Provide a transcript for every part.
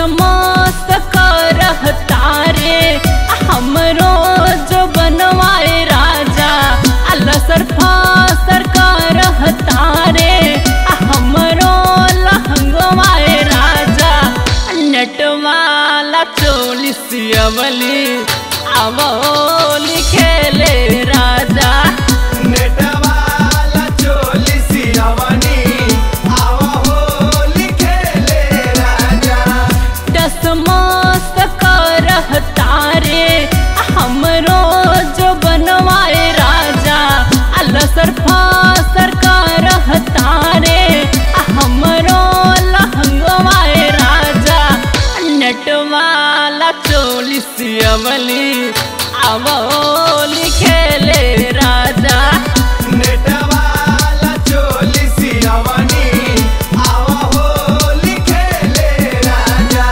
टसमस करह तारे हमरो जो बनवाए राजा अलसर फासर करह तारे हमरो लहंगवाए राजा नटवाला चोलिस अवली आवोली खेले राजा नेटवाला चोली सियावनी आवा होली खेले राजा टसमस करह तारे हमरो जो बनवाए राजा अलसर फासर करह तारे हमरो लहंगवाए राजा नटवाला चोलिस अवली आवोली खेले राजा नेटवाला चोली सियावनी आवा होली खेले राजा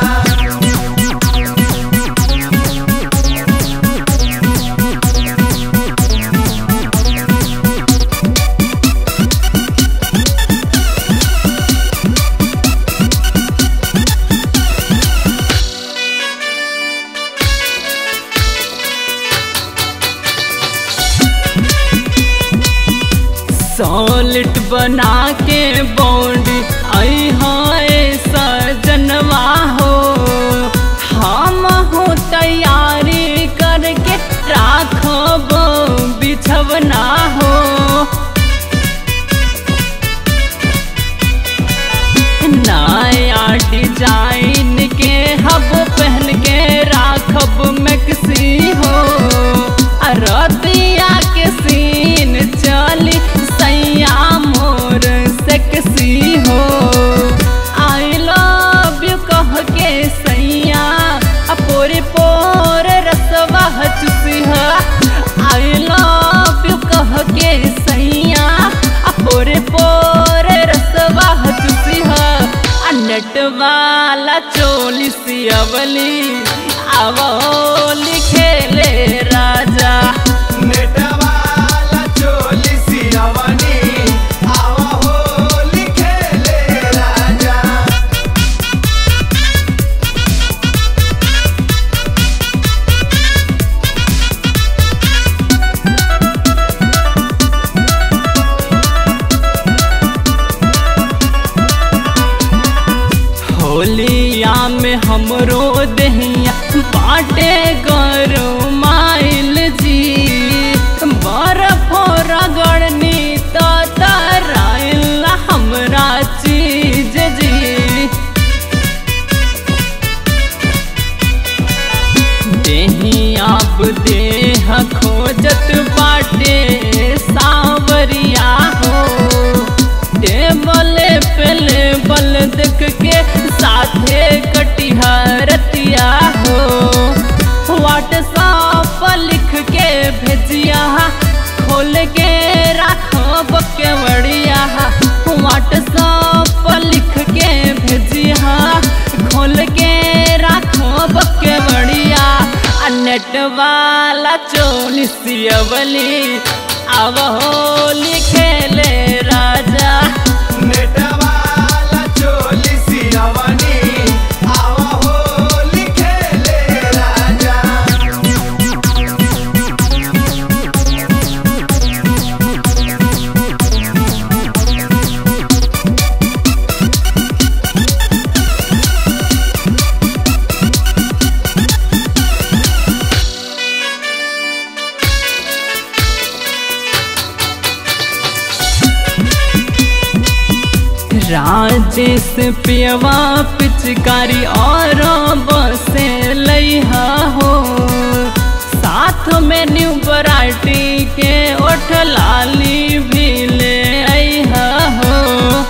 सॉलिट बना के बॉन्ड आई हाय सजनवा हो हम हो तैयारी करके राखब बिछवना हो नया डिजाइन के हब पहन के राखब मैक्सी हो रतिया के सीन चली सैया मोर सेक्सी हो आई लव यू कह के सैया पोरे पोर रसवा चुसी आई लव यू कह के सैया पोरे पोर रसवा चुसी नट वाला चोली सियवली आवली खेले राजा नेटवाला चोली सियावनी आवा होली खेले राजा होलिया में हमरो दहिया बाटे गरो माइल जी बर्फ रगड़नी तो तराइल हमरा चीज जी देही आप देह खोजत बाटे सावरिया हो टेबल पे लेबल देख के साथे कटिहरतिया हो व्हाट्सएप लिख के भेजिया खोल के राखब के बढ़िया व्हाट्सएप लिख के भेजिया खोल के राखब के बढ़िया नेट वाला चोलिसियवली अब होली खेले राजा नेटवाला चोली सियावनी आवा होली खेले राजा राजेश पियवा पिचकारी और बसे लैहा हो साथ में न्यू वराइटी के ओठ लाली भी ले अइहा हो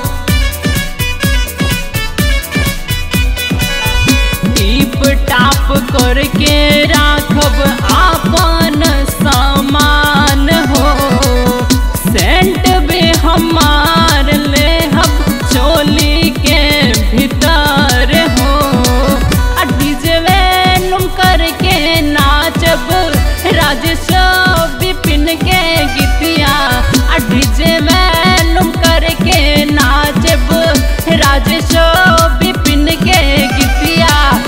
टीप टाप करके राखब आपन सामान हो सेंट भी हमार ले हम चोली के भीतर हो आ डीजे वेलुम करके नाचब राजेश विपिन के गीतिया आ डीजे वेलुम करके नाचब राजेश विपिन के गीतिया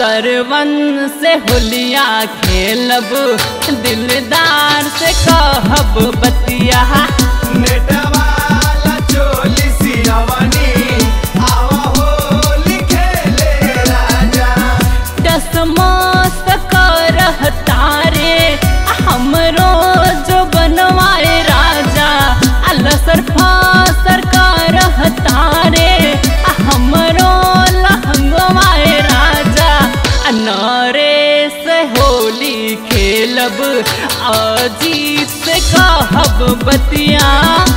सरवन से होलिया खेलब दिलदार से कहब बतिया नेटवाला चोली सियावानी आवा होली खेले राजा टसमस करह तारे हमरो जो बनवाए राजा अलसर फासर करह तारे हमरो लहंगवाए राजा नरे से होली खेलब अजीत से कहब बतिया